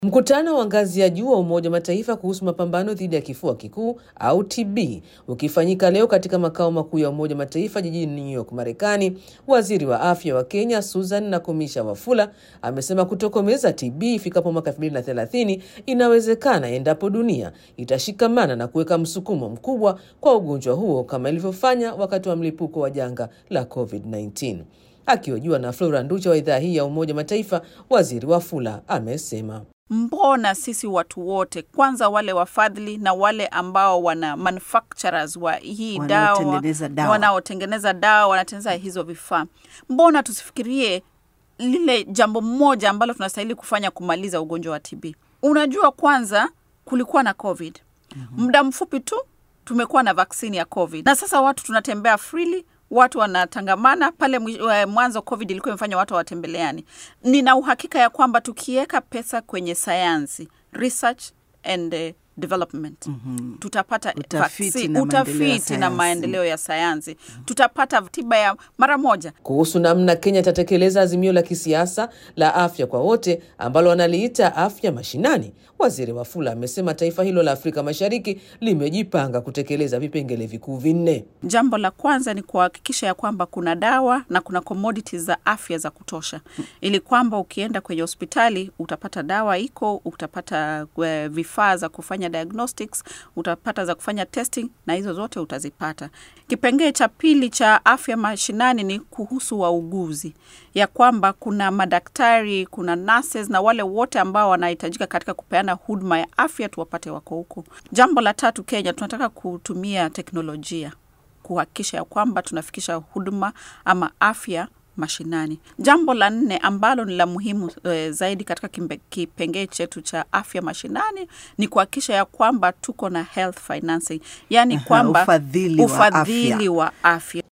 Mkutano wa ngazi ya juu wa Umoja wa Mataifa kuhusu mapambano dhidi ya kifua kikuu au TB ukifanyika leo katika makao makuu ya Umoja wa Mataifa jijini New York, Marekani. Waziri wa afya wa Kenya Susan Nakumisha Wafula amesema kutokomeza TB ifikapo mwaka 2030 inawezekana endapo dunia itashikamana na kuweka msukumo mkubwa kwa ugonjwa huo kama ilivyofanya wakati wa mlipuko wa janga la COVID-19. Akihojiwa na Flora Nducha wa idhaa hii ya Umoja wa Mataifa, waziri Wafula amesema Mbona sisi watu wote kwanza, wale wafadhili na wale ambao wana manufacturers wa hii dawa, Wanaotengeneza dawa. wanaotengeneza dawa, wanatengeneza hizo vifaa, mbona tusifikirie lile jambo moja ambalo tunastahili kufanya kumaliza ugonjwa wa TB? Unajua, kwanza kulikuwa na COVID muda mfupi tu tumekuwa na vaksini ya COVID na sasa watu tunatembea freely, watu wanatangamana pale. mwi- eh, Mwanzo COVID ilikuwa imefanya watu hawatembeleani. Nina uhakika ya kwamba tukiweka pesa kwenye sayansi, research and eh, development tutapata Utafiti vaccine, na maendeleo ya utafiti na sayansi. maendeleo ya sayansi, tutapata tiba ya mara moja. kuhusu namna Kenya itatekeleza azimio la kisiasa la afya kwa wote ambalo wanaliita afya mashinani. Waziri Wafula amesema taifa hilo la Afrika Mashariki limejipanga kutekeleza vipengele vikuu vinne. Jambo la kwanza ni kuhakikisha ya kwamba kuna dawa na kuna commodities za afya za kutosha, ili kwamba ukienda kwenye hospitali utapata dawa iko, utapata eh, vifaa za kufanya diagnostics, utapata za kufanya testing, na hizo zote utazipata. Kipengee cha pili cha afya mashinani ni kuhusu wauguzi, ya kwamba kuna madaktari, kuna nurses na wale wote ambao wanahitajika katika kupeana huduma ya afya tuwapate wako huko. Jambo la tatu, Kenya tunataka kutumia teknolojia kuhakikisha ya kwamba tunafikisha huduma ama afya mashinani. Jambo la nne ambalo ni la muhimu e, zaidi katika kimbe- kipengee chetu cha afya mashinani ni kuhakikisha ya kwamba tuko na health financing, yaani Aha, kwamba ufadhili wa ufadhili afya. wa afya